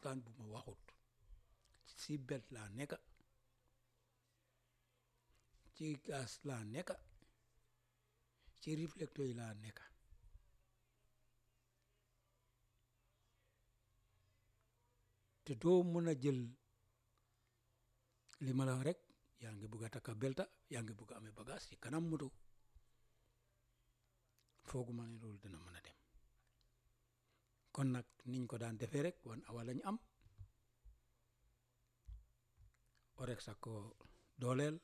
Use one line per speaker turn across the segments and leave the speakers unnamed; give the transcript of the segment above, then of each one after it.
waxtaan bu ma waxut ci belt laa nekka ci gaz laa nekka ci réflecteur yi laa nekka te doo mën a jël li ma la wax rek yaa ngi bugg a takka belta yaa ngi bugg a amee bagage ci kanam moto fooguma ne loolu dina mën a dem kon nag niñ ko daan defee rek wan awa lañ am orek sa ko dooleel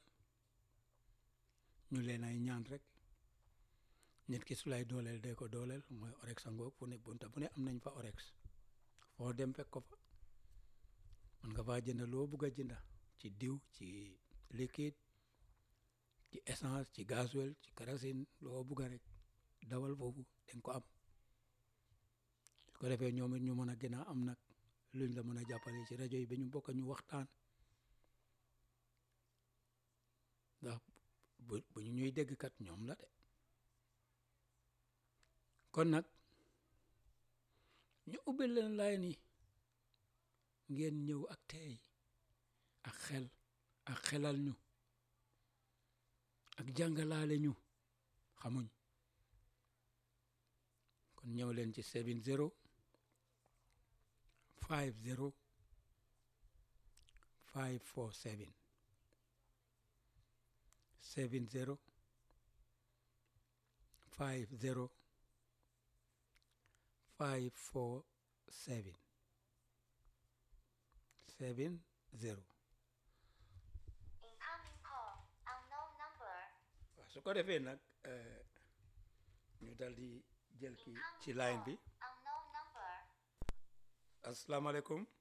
ñu leen ay ñaan rek nit ki su lay dooleel dee ko dooleel mooy orex sa ngoog fu ne bunta bu ne am nañ fa orex foo dem fekk ko fa mën nga faa jënd loo bugg a jënda ci diw ci liquide ci essence ci gasoil ci kerosène loo bugg a rek dawal foofu dañ ko am su ko defee ñoom it ñu mën a gën a am nag luñ la mën a jàppale ci rajo yi ba ñu bokk ñu waxtaan ndax bu bu ñu ñuy dégg kat ñoom la de kon nag ñu ubbil leen laay ni ngeen ñëw ak teey ak xel ak xelal ñu ak jàngalaale ñu xamuñ kon ñëw leen ci seven zero five zero five four seven seven zero five zero five four seven seven zero
Incoming call, unknown number.
waaw su ko defee nag ñu dal di jël ki ci line bi
Unknown number.
asalaamaaleykum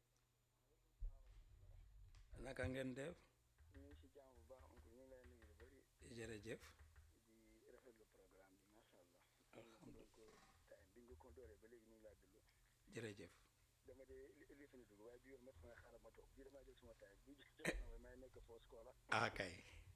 naka ngeen def
ñu ngi si jàmm bu baax oncle ñu ngi lay nuyu lu bëri
jërëjëf
di rafetlu programme bi macha allah. alhamdulilah donc time bi nga ko dooree ba léegi ñu ngi laa déglu.
jërëjëf
dama dee li li fi ñu dugg waaye bi yoon mat ma xaaral ma toog bii damaa jël suma time bi jot na may nekk fausse koola.
ah kay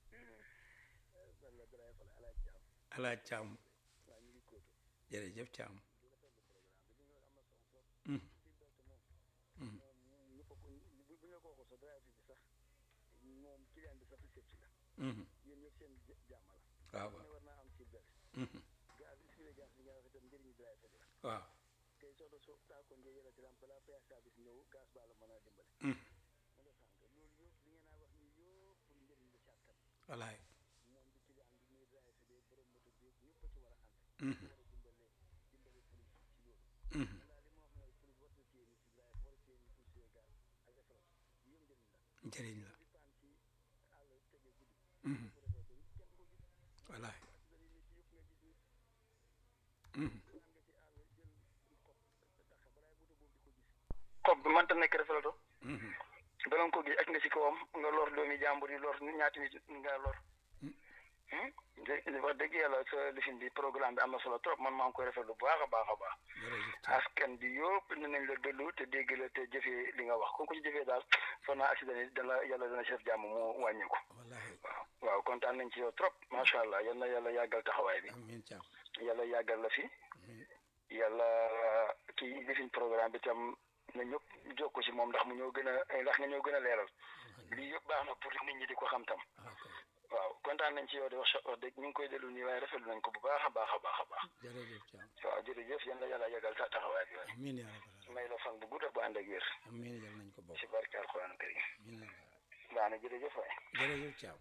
man la Daraye Fale alaaj Thiam
alaaj Caam
waaw ñu ngi kóotu
jërëjëf Caam
di rafetlu programme bi li nga am na solo trop.
Mm.
ci belt moom.
Mm.
moom ñu ko bu bu ñu ko waxul sax drive bi sax moom client bi sax si sëcc la.
Mhm.
yéen ñëpp seen jà- jàmm la.
waaw
ku ne
waaw
war naa am ci belt.
Mhm.
gaz bi si gaz bi nga wax itam njëriñu drive bi la.
waaw
tey soo doon soo taa ko ngeen yële ci lam balaa fay service ñëw gaz baa la mën a dimbale.
Mhm.
ma nga sànq loolu yëpp li ngeen a wax nii yëpp pour njëriñ la ci askan
walaay
moom di client bi muy drive bi borom moto bi ñëpp a ci war a ànd.
Mhm.
war a dimbale dimbale police ci loolu.
Mhm.
kon daal li ma wax mooy police war na téye nit ci drive war a téye nit pour suy gaz ak essence yëpp njëriñ la.
njëriñ la
di paan ci àll tege guddi.
Mhm.
bu defee ba kenn du ko gis.
walaay
accident yi nit yëpp nga gis nit
Mhm.
daan nga ci àll jël xob tax balaay moto boobu di ko gis. xob bi mënta nekk refelato
Mhm.
bala nga ko gis ak nga si kawam nga lor doomi jàmbur yi lor ñaati nit nga lor.
Mm.
dé wax dëgg yàlla sa lifin bi programme bi am na solo trop man maa ngi koy rafetlu bu baax a baax a baax.
jërëjëf Caam
askan bi yëpp dinañ la déglu te dégg la te jëfee li nga wax ku ko ci jëfee daal foog naa accident yi dana yàlla dana chef jàmm mu wàññeeku.
walaay
waaw waaw kontaan nañ ci yow trop macha allah yal na yàlla yàggal taxawaay bi
amiin Caam
yàlla yàggal la fi
amiin
yàlla kii lifin programme bi tam na ñëpp jokko ci moom ndax mu ñoo gën a ndax nga ñoo gën a leeral lii yëpp baax na pour nit ñi di ko xam tam.
ah kay
waaw kontaan nañ ci yow de wax wax dëgg ñu ngi koy dellu nii waaye rafetlu nañ ko bu baax a baax a baax a baax
jërëjëf Caam
waaw jërëjëf yéen la yàlla yàggal ta taxawaay bi waaye
amiin yaa rabbal aalamiin
may la fan bu gudd ak bu ànd ak wér
amiin yal nañ ko bokk
si barke alxuraan karim
amiin yaa rabbal
baax na jërëjëf waay
jërëjëf Thiam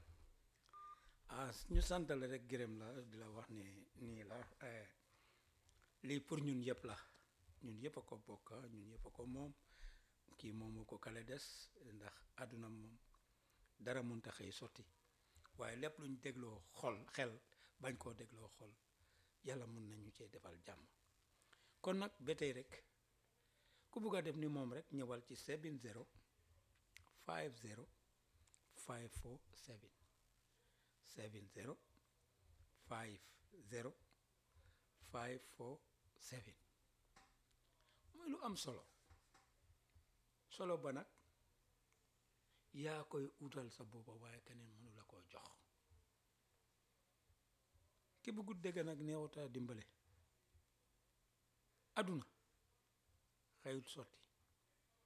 ah ñu sant la rek gërëm la di la wax ne nii la eh, lii pour ñun yëpp la ñun yëpp a ko bokk ñun yëpp a ko moom kii moomu ko kale des ndax àdduna moom dara mënta xëy sotti waaye lépp luñ dégloo xol xel bañ koo dégloo xol yàlla mën nañu cee defal jàmm kon nag ba tey rek ku bugg a def ni moom rek ñëwal ci 70 50 547 70 50 547 muy lu am solo solo ba nag yaa koy utal sa boppa waaye keneen mënu la koo jox ki bëggut dégg nag neewuta dimbale aduna xëyut sotti